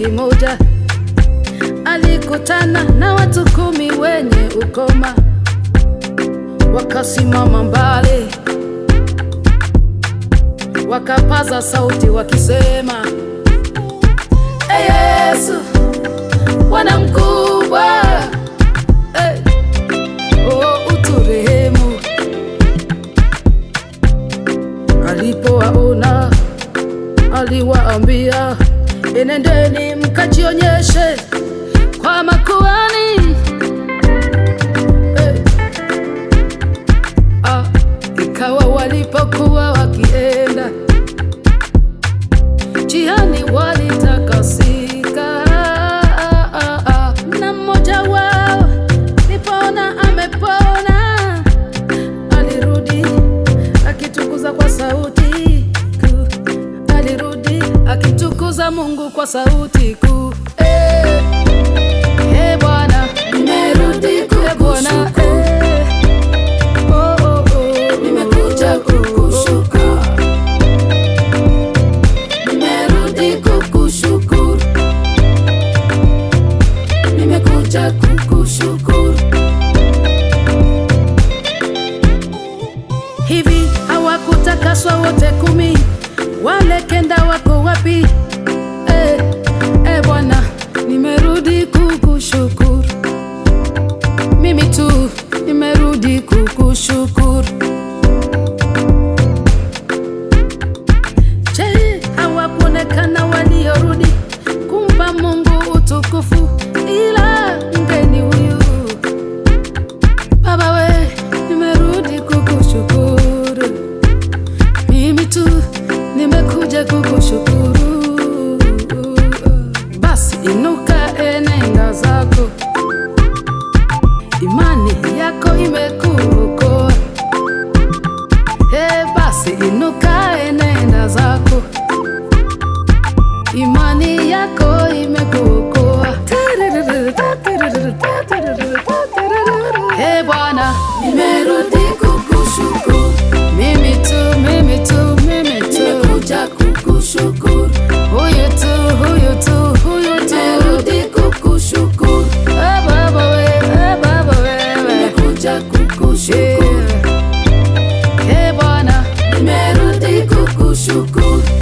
kimoja, alikutana na watu kumi wenye ukoma, wakasimama mbali, wakapaza sauti wakisema, Ee Yesu, Bwana mkubwa, hey, oh, uturehemu. Alipowaona aliwaambia, enendeni mkajionyeshe kwa makuhani. Eh. Ah, ikawa walipokuwa wakienda njiani walitakasika, ah, ah, na mmoja wao alipoona amepona alirudi akitukuza kwa sauti kuu, alirudi akitukuza Mungu kwa sauti kuu. Eh, eh, Bwana, Nimerudi eh, Bwana, kukushukuru. eh, oh, oh, oh, Nimekuja kukushukuru. Nimerudi kukushukuru. Nimekuja kukushukuru. Hivi hawakutakaswa wote kumi? Wale kenda wako wapi? Eh, eh Bwana, nimerudi kukushukuru. Mimi tu nimerudi kukushukuru. Je, hawakuonekana waliorudi kumpa Mungu utukufu ila mgeni huyu Baba we, nimerudi kukushukuru. Mimi tu nimekuja kukushukuru. Basi inuka, enenda zako, imani yako imekuokoa. He, basi inuka, enenda zako, imani yako imekuokoa. He Bwana, Nimerudi kukushukuru. mimi tu, mimi tu, mimi tu, Nimekuja kukushukuru. huyu tu, huyu tu, huyu tu. Nimerudi kukushukuru. Eh, Baba we, eh, Baba wewe. Nimekuja kukushukuru. Eh, eh, Bwana, Nimerudi kukushukuru.